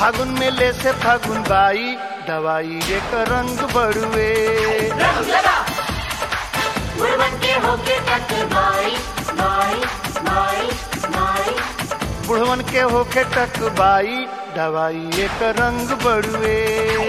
फागुन में ले से फागुन बाई दवाई एक रंग बड़ुए रंग लगा बुढ़वन के होके तक बाई बाई बाई बाई बुढ़वन के होके टक बाई दवाई एक रंग बड़ुए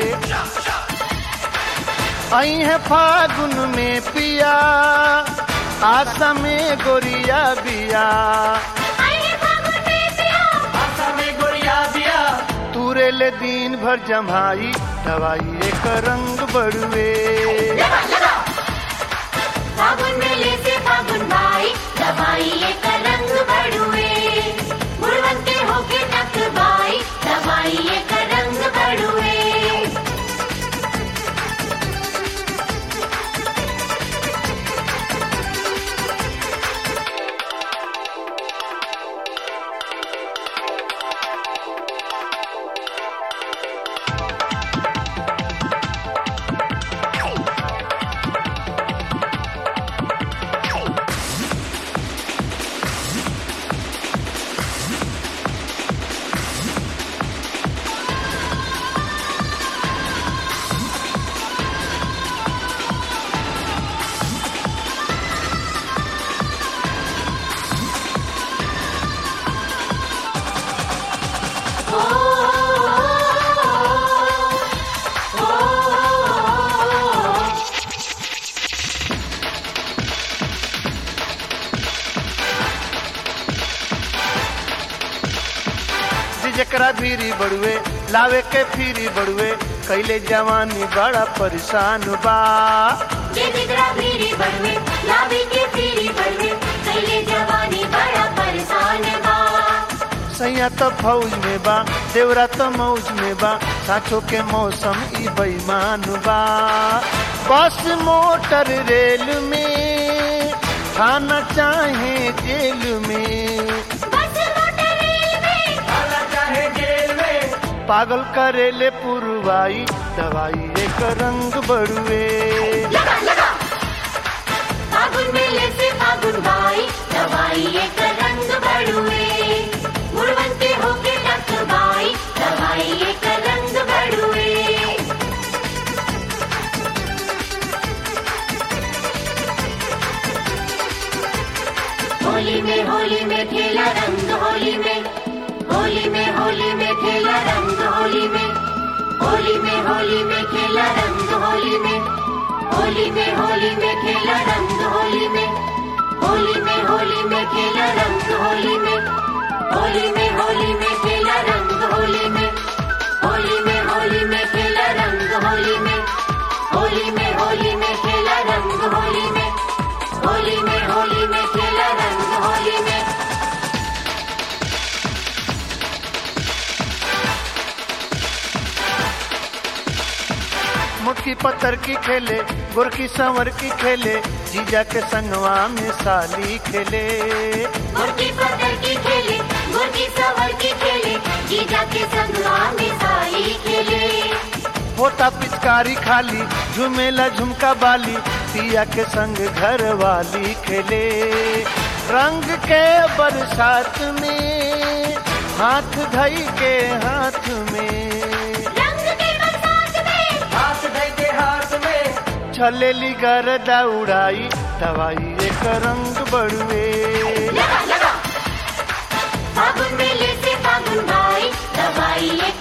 आई है फागुन में पिया आशा में गोरिया बिया आए फागुन में पिया आशा में गोरिया बिया तूरे ले दिन भर जमाई दवाई एक रंग बड़ुए लगा लगा फागुन में ले से फागुन बाई दवाई एक रंग बड़ुए बुढ़वन के होके तक बाई दवाई एक रंग बड़ुए जी जकरा भीरी बड़ुए लावे के फिरी बड़ुए कैले जवानी बड़ा परेशान बा ये दिगरा भीरी बड़वे लावी के पीरी बड़वे कैले जवानी बड़ा परेशान बा सैया तो फौज में बा देवरा तो मौज में बा साठो के मौसम ई बेईमान बा बस मोटर रेल में खाना चाहे जेल में बस मोटर रेल में खाना चाहे जेल में पागल करेले पुरवाई दवाई एक रंग बड़ुए लगा लगा फागुन में ले से फागुन बाई दवाई एक रंग बड़ुए मुड़वन के होके तक बाई दवाई एक रंग बड़ुए होली में होली में खेला रंग होली में होली में होली में खेला रंग होली में होली में होली में खेला रंग होली में होली में होली में खेला रंग होली में होली में होली में खेला रंग होली में होली में होली में खेला रंग होली में होली में होली में खेला रंग होली में होली में होली में खेला रंग होली में होली में होली में खेला रंग होली में मुट्ठी पत्थर की खेले गुरकी संवर की खेले जीजा के संगवा में साली खेले मुर्गी पकड़ की खेले मुर्गी सवर की खेले जीजा के संगवा में साली खेले होता पिचकारी खाली झुमेला झुमका बाली पिया के संग घर वाली खेले रंग के बरसात में हाथ धई के हाथ में रंग के बरसात में हाथ धई के हाथ में छलेली गरदा उड़ाई दवाई एक रंग बड़ुए लगा लगा फागुन में ले से फागुन भाई दवाई एक